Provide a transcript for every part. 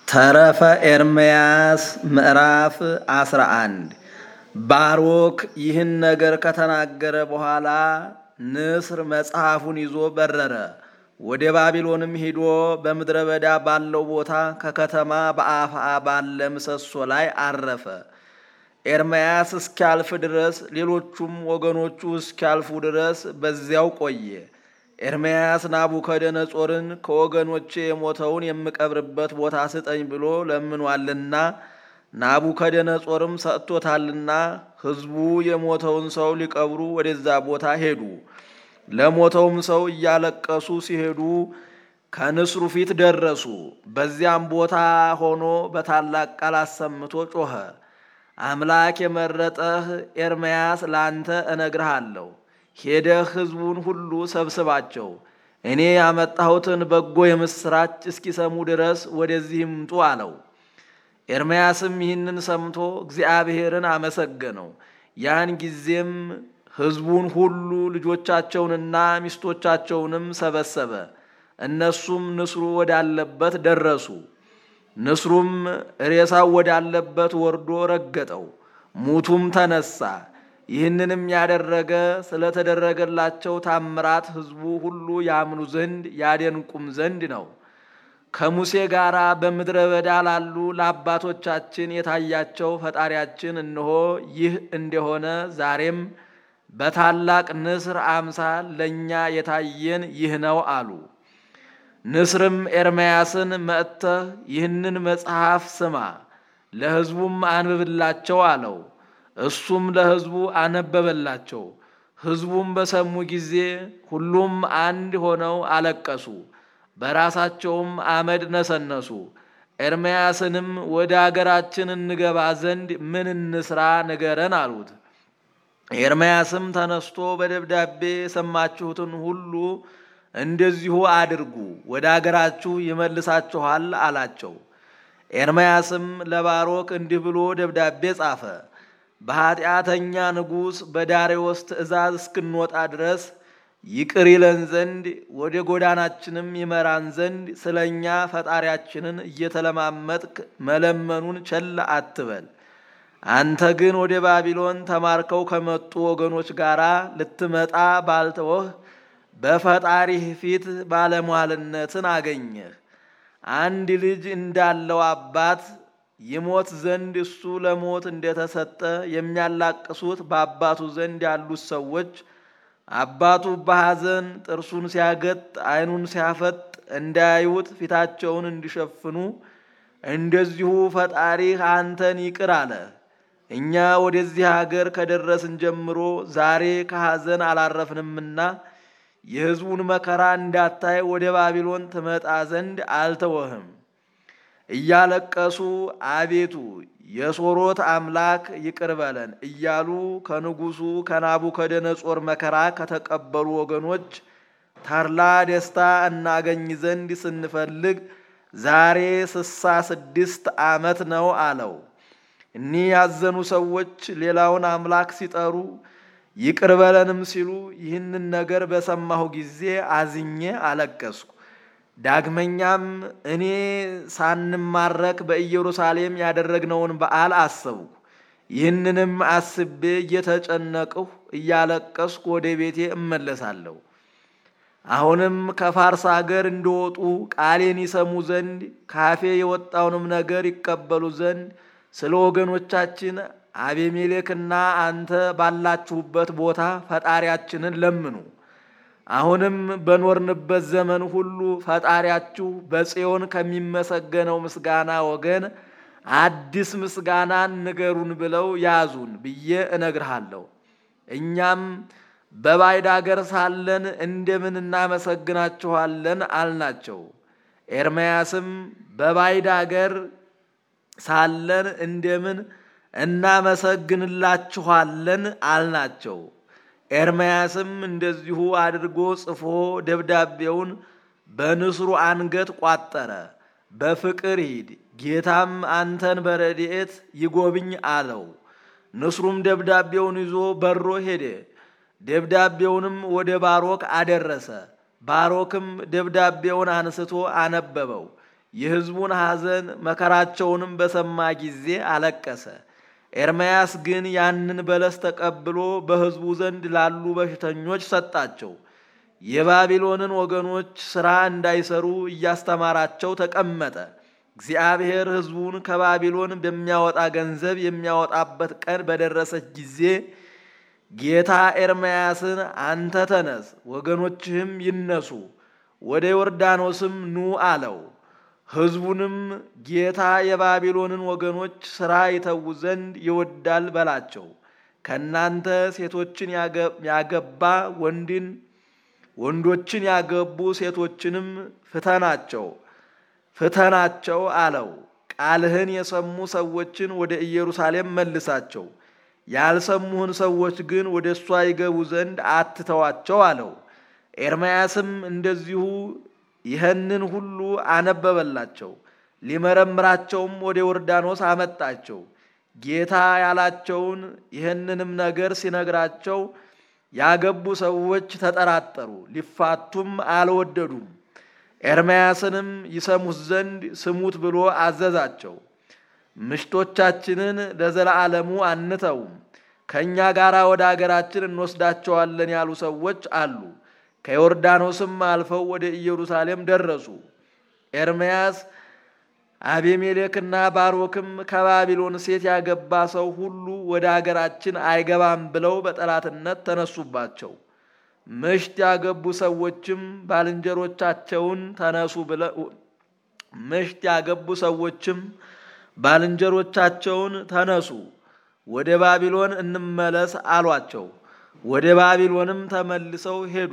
ተረፈ ኤርምያስ ምዕራፍ 11 ባሮክ ይህን ነገር ከተናገረ በኋላ ንስር መጽሐፉን ይዞ በረረ። ወደ ባቢሎንም ሂዶ በምድረ በዳ ባለው ቦታ ከከተማ በአፍአ ባለ ምሰሶ ላይ አረፈ። ኤርምያስ እስኪያልፍ ድረስ ሌሎቹም ወገኖቹ እስኪያልፉ ድረስ በዚያው ቆየ። ኤርምያስ ናቡከደነጾርን ከወገኖቼ የሞተውን የምቀብርበት ቦታ ስጠኝ ብሎ ለምኗልና ናቡከደነጾርም ሰጥቶታልና ሕዝቡ የሞተውን ሰው ሊቀብሩ ወደዛ ቦታ ሄዱ። ለሞተውም ሰው እያለቀሱ ሲሄዱ ከንስሩ ፊት ደረሱ። በዚያም ቦታ ሆኖ በታላቅ ቃል አሰምቶ ጮኸ። አምላክ የመረጠህ ኤርምያስ ላንተ እነግርሃለሁ ሄደህ ሕዝቡን ሁሉ ሰብስባቸው፣ እኔ ያመጣሁትን በጎ የምሥራች እስኪሰሙ ድረስ ወደዚህ ይምጡ አለው። ኤርምያስም ይህንን ሰምቶ እግዚአብሔርን አመሰገነው። ያን ጊዜም ሕዝቡን ሁሉ ልጆቻቸውንና ሚስቶቻቸውንም ሰበሰበ። እነሱም ንስሩ ወዳለበት ደረሱ። ንስሩም ሬሳው ወዳለበት ወርዶ ረገጠው፣ ሙቱም ተነሳ። ይህንንም ያደረገ ስለተደረገላቸው ታምራት ሕዝቡ ሁሉ ያምኑ ዘንድ ያደንቁም ዘንድ ነው። ከሙሴ ጋር በምድረ በዳ ላሉ ለአባቶቻችን የታያቸው ፈጣሪያችን እነሆ ይህ እንደሆነ ዛሬም በታላቅ ንስር አምሳል ለእኛ የታየን ይህ ነው አሉ። ንስርም ኤርምያስን መጥተህ ይህንን መጽሐፍ ስማ፣ ለሕዝቡም አንብብላቸው አለው። እሱም ለሕዝቡ አነበበላቸው። ሕዝቡም በሰሙ ጊዜ ሁሉም አንድ ሆነው አለቀሱ፣ በራሳቸውም አመድ ነሰነሱ። ኤርምያስንም ወደ አገራችን እንገባ ዘንድ ምን እንስራ ንገረን አሉት። ኤርምያስም ተነስቶ በደብዳቤ የሰማችሁትን ሁሉ እንደዚሁ አድርጉ፣ ወደ አገራችሁ ይመልሳችኋል አላቸው። ኤርምያስም ለባሮክ እንዲህ ብሎ ደብዳቤ ጻፈ። በኃጢአተኛ ንጉሥ በዳሬዎስ ትእዛዝ እስክንወጣ ድረስ ይቅር ይለን ዘንድ ወደ ጎዳናችንም ይመራን ዘንድ ስለ እኛ ፈጣሪያችንን እየተለማመጥክ መለመኑን ቸል አትበል። አንተ ግን ወደ ባቢሎን ተማርከው ከመጡ ወገኖች ጋር ልትመጣ ባልተወህ በፈጣሪህ ፊት ባለሟልነትን አገኘህ። አንድ ልጅ እንዳለው አባት ይሞት ዘንድ እሱ ለሞት እንደተሰጠ የሚያላቅሱት በአባቱ ዘንድ ያሉት ሰዎች አባቱ በሐዘን ጥርሱን ሲያገጥ ዓይኑን ሲያፈጥ እንዳያዩት ፊታቸውን እንዲሸፍኑ እንደዚሁ ፈጣሪህ አንተን ይቅር አለ። እኛ ወደዚህ አገር ከደረስን ጀምሮ ዛሬ ከሐዘን አላረፍንምና የሕዝቡን መከራ እንዳታይ ወደ ባቢሎን ትመጣ ዘንድ አልተወህም። እያለቀሱ አቤቱ የሶሮት አምላክ ይቅር በለን እያሉ ከንጉሡ ከናቡከደነጾር መከራ ከተቀበሉ ወገኖች ተድላ ደስታ እናገኝ ዘንድ ስንፈልግ ዛሬ ስሳ ስድስት ዓመት ነው አለው። እኒህ ያዘኑ ሰዎች ሌላውን አምላክ ሲጠሩ ይቅር በለንም ሲሉ ይህንን ነገር በሰማሁ ጊዜ አዝኜ አለቀስኩ። ዳግመኛም እኔ ሳንማረክ በኢየሩሳሌም ያደረግነውን በዓል አሰብኩ። ይህንንም አስቤ እየተጨነቅሁ እያለቀስኩ ወደ ቤቴ እመለሳለሁ። አሁንም ከፋርስ አገር እንደወጡ ቃሌን ይሰሙ ዘንድ ካፌ የወጣውንም ነገር ይቀበሉ ዘንድ ስለ ወገኖቻችን አቤሜሌክና አንተ ባላችሁበት ቦታ ፈጣሪያችንን ለምኑ። አሁንም በኖርንበት ዘመን ሁሉ ፈጣሪያችሁ በጽዮን ከሚመሰገነው ምስጋና ወገን አዲስ ምስጋናን ንገሩን ብለው ያዙን ብዬ እነግርሃለሁ። እኛም በባዕድ አገር ሳለን እንደምን እናመሰግናችኋለን አልናቸው። ኤርምያስም በባዕድ አገር ሳለን እንደምን እናመሰግንላችኋለን አልናቸው። ኤርምያስም እንደዚሁ አድርጎ ጽፎ ደብዳቤውን በንስሩ አንገት ቋጠረ። በፍቅር ሂድ፣ ጌታም አንተን በረድኤት ይጎብኝ አለው። ንስሩም ደብዳቤውን ይዞ በሮ ሄደ። ደብዳቤውንም ወደ ባሮክ አደረሰ። ባሮክም ደብዳቤውን አንስቶ አነበበው። የሕዝቡን ሐዘን መከራቸውንም በሰማ ጊዜ አለቀሰ። ኤርምያስ ግን ያንን በለስ ተቀብሎ በሕዝቡ ዘንድ ላሉ በሽተኞች ሰጣቸው። የባቢሎንን ወገኖች ሥራ እንዳይሰሩ እያስተማራቸው ተቀመጠ። እግዚአብሔር ሕዝቡን ከባቢሎን በሚያወጣ ገንዘብ የሚያወጣበት ቀን በደረሰች ጊዜ ጌታ ኤርምያስን አንተ ተነስ፣ ወገኖችህም ይነሱ፣ ወደ ዮርዳኖስም ኑ አለው። ሕዝቡንም ጌታ የባቢሎንን ወገኖች ሥራ ይተዉ ዘንድ ይወዳል በላቸው። ከእናንተ ሴቶችን ያገባ ወንድን ወንዶችን ያገቡ ሴቶችንም ፍተናቸው ፍተናቸው አለው። ቃልህን የሰሙ ሰዎችን ወደ ኢየሩሳሌም መልሳቸው፣ ያልሰሙህን ሰዎች ግን ወደ እሷ ይገቡ ዘንድ አትተዋቸው አለው። ኤርምያስም እንደዚሁ ይህንን ሁሉ አነበበላቸው። ሊመረምራቸውም ወደ ዮርዳኖስ አመጣቸው። ጌታ ያላቸውን ይህንንም ነገር ሲነግራቸው ያገቡ ሰዎች ተጠራጠሩ፣ ሊፋቱም አልወደዱም። ኤርምያስንም ይሰሙት ዘንድ ስሙት ብሎ አዘዛቸው። ምሽቶቻችንን ለዘላለሙ አንተውም፣ ከእኛ ጋር ወደ አገራችን እንወስዳቸዋለን ያሉ ሰዎች አሉ። ከዮርዳኖስም አልፈው ወደ ኢየሩሳሌም ደረሱ። ኤርምያስ አቤሜሌክና ባሮክም ከባቢሎን ሴት ያገባ ሰው ሁሉ ወደ አገራችን አይገባም ብለው በጠላትነት ተነሱባቸው። ምሽት ያገቡ ሰዎችም ባልንጀሮቻቸውን ተነሱ ብለው ምሽት ያገቡ ሰዎችም ባልንጀሮቻቸውን ተነሱ፣ ወደ ባቢሎን እንመለስ አሏቸው። ወደ ባቢሎንም ተመልሰው ሄዱ።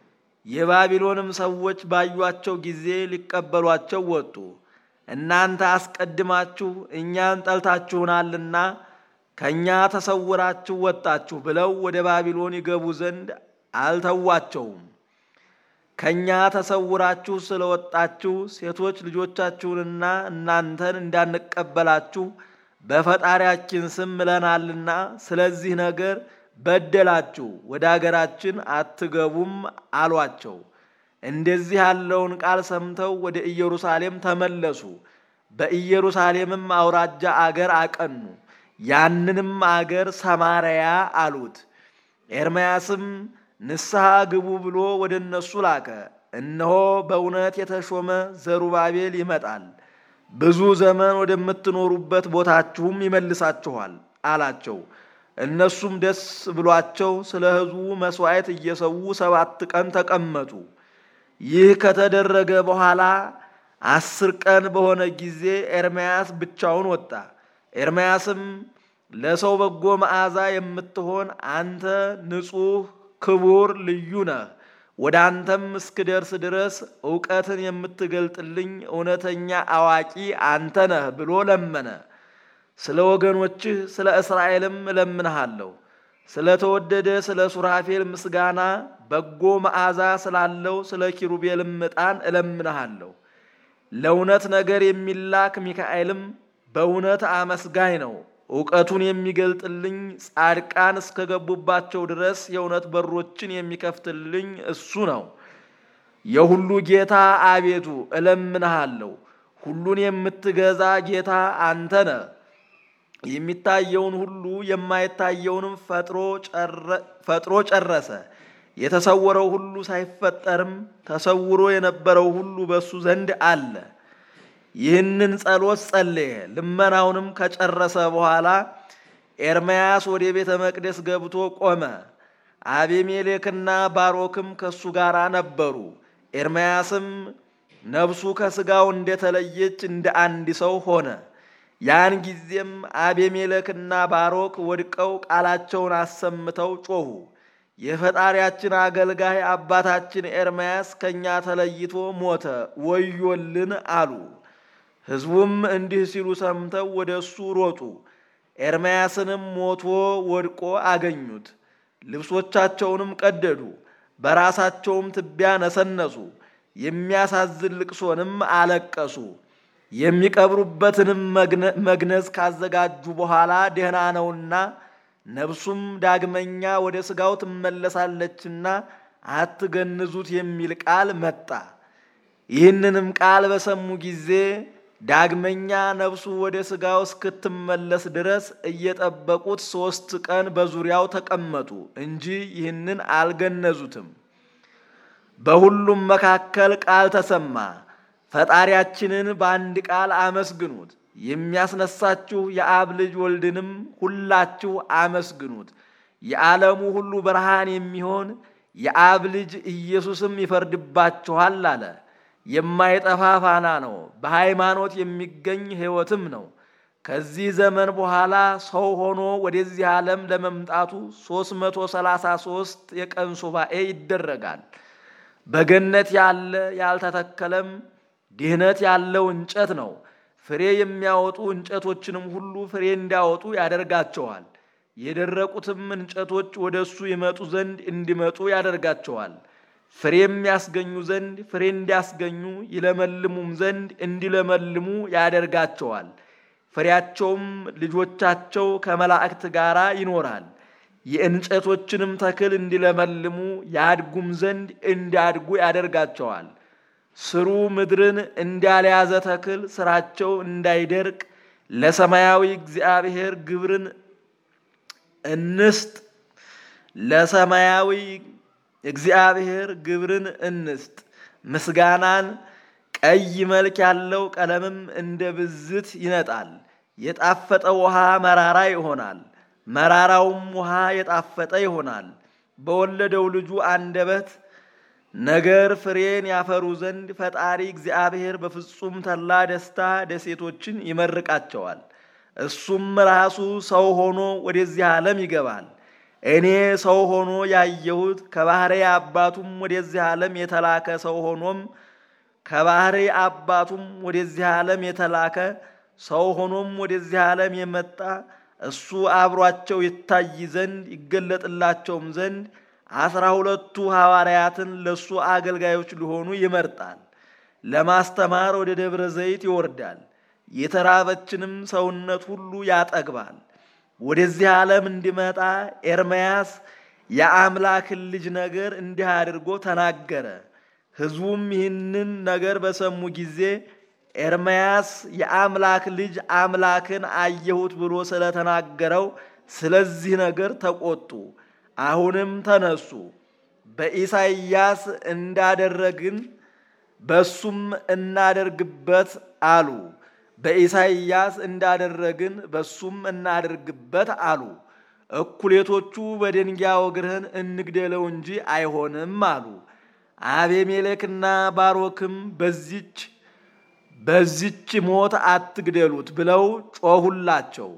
የባቢሎንም ሰዎች ባዩአቸው ጊዜ ሊቀበሏቸው ወጡ። እናንተ አስቀድማችሁ እኛን ጠልታችሁናልና ከእኛ ተሰውራችሁ ወጣችሁ ብለው ወደ ባቢሎን ይገቡ ዘንድ አልተዋቸውም። ከእኛ ተሰውራችሁ ስለወጣችሁ ሴቶች ልጆቻችሁንና እናንተን እንዳንቀበላችሁ በፈጣሪያችን ስም ምለናልና ስለዚህ ነገር በደላችሁ፣ ወደ አገራችን አትገቡም አሏቸው። እንደዚህ ያለውን ቃል ሰምተው ወደ ኢየሩሳሌም ተመለሱ። በኢየሩሳሌምም አውራጃ አገር አቀኑ። ያንንም አገር ሰማርያ አሉት። ኤርምያስም ንስሐ ግቡ ብሎ ወደ እነሱ ላከ። እነሆ በእውነት የተሾመ ዘሩባቤል ይመጣል፣ ብዙ ዘመን ወደምትኖሩበት ቦታችሁም ይመልሳችኋል አላቸው። እነሱም ደስ ብሏቸው ስለ ሕዝቡ መሥዋዕት እየሰዉ ሰባት ቀን ተቀመጡ። ይህ ከተደረገ በኋላ አስር ቀን በሆነ ጊዜ ኤርምያስ ብቻውን ወጣ። ኤርምያስም ለሰው በጎ መዓዛ የምትሆን አንተ ንጹሕ ክቡር ልዩ ነህ፣ ወደ አንተም እስክደርስ ድረስ እውቀትን የምትገልጥልኝ እውነተኛ አዋቂ አንተ ነህ ብሎ ለመነ። ስለ ወገኖችህ ስለ እስራኤልም እለምንሃለሁ። ስለ ተወደደ ስለ ሱራፌል ምስጋና በጎ መዓዛ ስላለው ስለ ኪሩቤልም ዕጣን እለምንሃለሁ። ለእውነት ነገር የሚላክ ሚካኤልም በእውነት አመስጋኝ ነው። እውቀቱን የሚገልጥልኝ ጻድቃን እስከገቡባቸው ድረስ የእውነት በሮችን የሚከፍትልኝ እሱ ነው። የሁሉ ጌታ አቤቱ እለምንሃለሁ። ሁሉን የምትገዛ ጌታ አንተ ነህ። የሚታየውን ሁሉ የማይታየውንም ፈጥሮ ጨረሰ። የተሰወረው ሁሉ ሳይፈጠርም ተሰውሮ የነበረው ሁሉ በእሱ ዘንድ አለ። ይህንን ጸሎት ጸለየ። ልመናውንም ከጨረሰ በኋላ ኤርምያስ ወደ ቤተ መቅደስ ገብቶ ቆመ። አቤሜሌክና ባሮክም ከእሱ ጋር ነበሩ። ኤርምያስም ነፍሱ ከሥጋው እንደተለየች እንደ አንድ ሰው ሆነ። ያን ጊዜም አቤሜሌክና ባሮክ ወድቀው ቃላቸውን አሰምተው ጮኹ። የፈጣሪያችን አገልጋይ አባታችን ኤርምያስ ከእኛ ተለይቶ ሞተ፣ ወዮልን አሉ። ሕዝቡም እንዲህ ሲሉ ሰምተው ወደ እሱ ሮጡ። ኤርምያስንም ሞቶ ወድቆ አገኙት። ልብሶቻቸውንም ቀደዱ፣ በራሳቸውም ትቢያ ነሰነሱ። የሚያሳዝን ልቅሶንም አለቀሱ። የሚቀብሩበትንም መግነዝ ካዘጋጁ በኋላ ደህና ነውና ነፍሱም ዳግመኛ ወደ ሥጋው ትመለሳለችና አትገንዙት የሚል ቃል መጣ። ይህንንም ቃል በሰሙ ጊዜ ዳግመኛ ነፍሱ ወደ ሥጋው እስክትመለስ ድረስ እየጠበቁት ሦስት ቀን በዙሪያው ተቀመጡ እንጂ ይህንን አልገነዙትም። በሁሉም መካከል ቃል ተሰማ፣ ፈጣሪያችንን በአንድ ቃል አመስግኑት፣ የሚያስነሳችሁ የአብ ልጅ ወልድንም ሁላችሁ አመስግኑት። የዓለሙ ሁሉ ብርሃን የሚሆን የአብ ልጅ ኢየሱስም ይፈርድባችኋል አለ። የማይጠፋ ፋና ነው፣ በሃይማኖት የሚገኝ ሕይወትም ነው። ከዚህ ዘመን በኋላ ሰው ሆኖ ወደዚህ ዓለም ለመምጣቱ 333 የቀን ሱባኤ ይደረጋል። በገነት ያለ ያልተተከለም ድህነት ያለው እንጨት ነው። ፍሬ የሚያወጡ እንጨቶችንም ሁሉ ፍሬ እንዲያወጡ ያደርጋቸዋል። የደረቁትም እንጨቶች ወደ እሱ ይመጡ ዘንድ እንዲመጡ ያደርጋቸዋል። ፍሬ የሚያስገኙ ዘንድ ፍሬ እንዲያስገኙ ይለመልሙም ዘንድ እንዲለመልሙ ያደርጋቸዋል። ፍሬያቸውም ልጆቻቸው ከመላእክት ጋር ይኖራል። የእንጨቶችንም ተክል እንዲለመልሙ ያድጉም ዘንድ እንዲያድጉ ያደርጋቸዋል። ስሩ ምድርን እንዳልያዘ ተክል ስራቸው እንዳይደርቅ ለሰማያዊ እግዚአብሔር ግብርን እንስጥ ለሰማያዊ እግዚአብሔር ግብርን እንስጥ። ምስጋናን ቀይ መልክ ያለው ቀለምም እንደ ብዝት ይነጣል። የጣፈጠ ውሃ መራራ ይሆናል፣ መራራውም ውሃ የጣፈጠ ይሆናል። በወለደው ልጁ አንደበት ነገር ፍሬን ያፈሩ ዘንድ ፈጣሪ እግዚአብሔር በፍጹም ተላ ደስታ ደሴቶችን ይመርቃቸዋል። እሱም ራሱ ሰው ሆኖ ወደዚህ ዓለም ይገባል። እኔ ሰው ሆኖ ያየሁት ከባህሪ አባቱም ወደዚህ ዓለም የተላከ ሰው ሆኖም ከባህሪ አባቱም ወደዚህ ዓለም የተላከ ሰው ሆኖም ወደዚህ ዓለም የመጣ እሱ አብሯቸው ይታይ ዘንድ ይገለጥላቸውም ዘንድ አስራ ሁለቱ ሐዋርያትን ለእሱ አገልጋዮች ሊሆኑ ይመርጣል። ለማስተማር ወደ ደብረ ዘይት ይወርዳል። የተራበችንም ሰውነት ሁሉ ያጠግባል። ወደዚህ ዓለም እንዲመጣ ኤርምያስ የአምላክን ልጅ ነገር እንዲህ አድርጎ ተናገረ። ሕዝቡም ይህንን ነገር በሰሙ ጊዜ ኤርምያስ የአምላክ ልጅ አምላክን አየሁት ብሎ ስለተናገረው ስለዚህ ነገር ተቆጡ። አሁንም ተነሱ፣ በኢሳይያስ እንዳደረግን በሱም እናደርግበት አሉ። በኢሳይያስ እንዳደረግን በሱም እናደርግበት አሉ። እኩሌቶቹ በድንጋይ ወግረን እንግደለው እንጂ አይሆንም አሉ። አቤሜሌክና ባሮክም በዚች በዚች ሞት አትግደሉት ብለው ጮሁላቸው።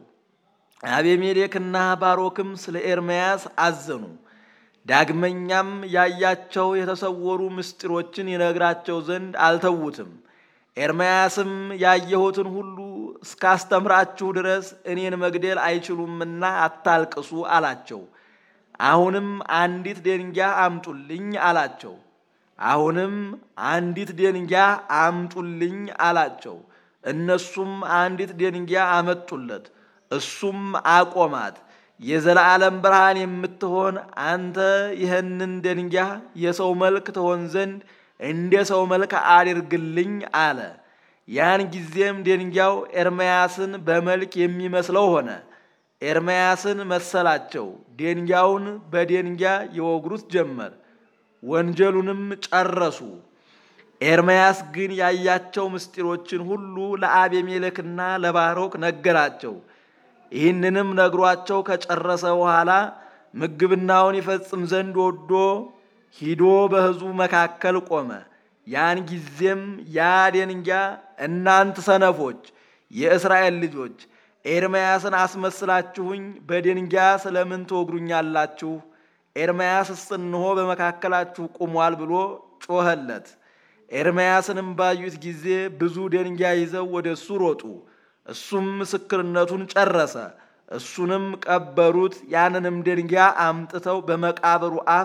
አቤሜሌክና ባሮክም ስለ ኤርምያስ አዘኑ። ዳግመኛም ያያቸው የተሰወሩ ምስጢሮችን ይነግራቸው ዘንድ አልተዉትም። ኤርምያስም ያየሁትን ሁሉ እስካስተምራችሁ ድረስ እኔን መግደል አይችሉምና አታልቅሱ አላቸው። አሁንም አንዲት ደንጊያ አምጡልኝ አላቸው። አሁንም አንዲት ደንጊያ አምጡልኝ አላቸው። እነሱም አንዲት ደንጊያ አመጡለት። እሱም አቆማት። የዘላለም ብርሃን የምትሆን አንተ ይህንን ደንጊያ የሰው መልክ ትሆን ዘንድ እንደ ሰው መልክ አድርግልኝ አለ። ያን ጊዜም ደንጊያው ኤርምያስን በመልክ የሚመስለው ሆነ። ኤርምያስን መሰላቸው። ደንጊያውን በደንጊያ ይወግሩት ጀመር። ወንጀሉንም ጨረሱ። ኤርምያስ ግን ያያቸው ምስጢሮችን ሁሉ ለአቤሜሌክና ለባሮክ ነገራቸው። ይህንንም ነግሯቸው ከጨረሰ በኋላ ምግብናውን ይፈጽም ዘንድ ወዶ ሂዶ በሕዝቡ መካከል ቆመ። ያን ጊዜም ያ ደንጊያ እናንት ሰነፎች የእስራኤል ልጆች ኤርምያስን አስመስላችሁኝ በደንጊያ ስለምን ትወግሩኛላችሁ? ኤርምያስስ እንሆ በመካከላችሁ ቁሟል ብሎ ጮኸለት። ኤርምያስንም ባዩት ጊዜ ብዙ ደንጊያ ይዘው ወደ እሱ ሮጡ። እሱም ምስክርነቱን ጨረሰ። እሱንም ቀበሩት። ያንንም ደንጊያ አምጥተው በመቃብሩ አፍ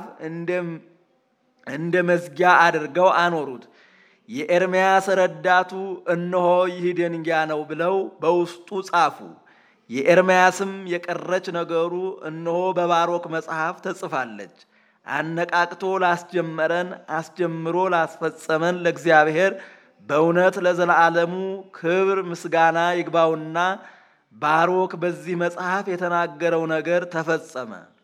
እንደ መዝጊያ አድርገው አኖሩት። የኤርምያስ ረዳቱ እነሆ ይህ ደንጊያ ነው ብለው በውስጡ ጻፉ። የኤርምያስም የቀረች ነገሩ እነሆ በባሮክ መጽሐፍ ተጽፋለች። አነቃቅቶ ላስጀመረን አስጀምሮ ላስፈጸመን ለእግዚአብሔር በእውነት ለዘላለሙ ክብር ምስጋና ይግባውና ባሮክ በዚህ መጽሐፍ የተናገረው ነገር ተፈጸመ።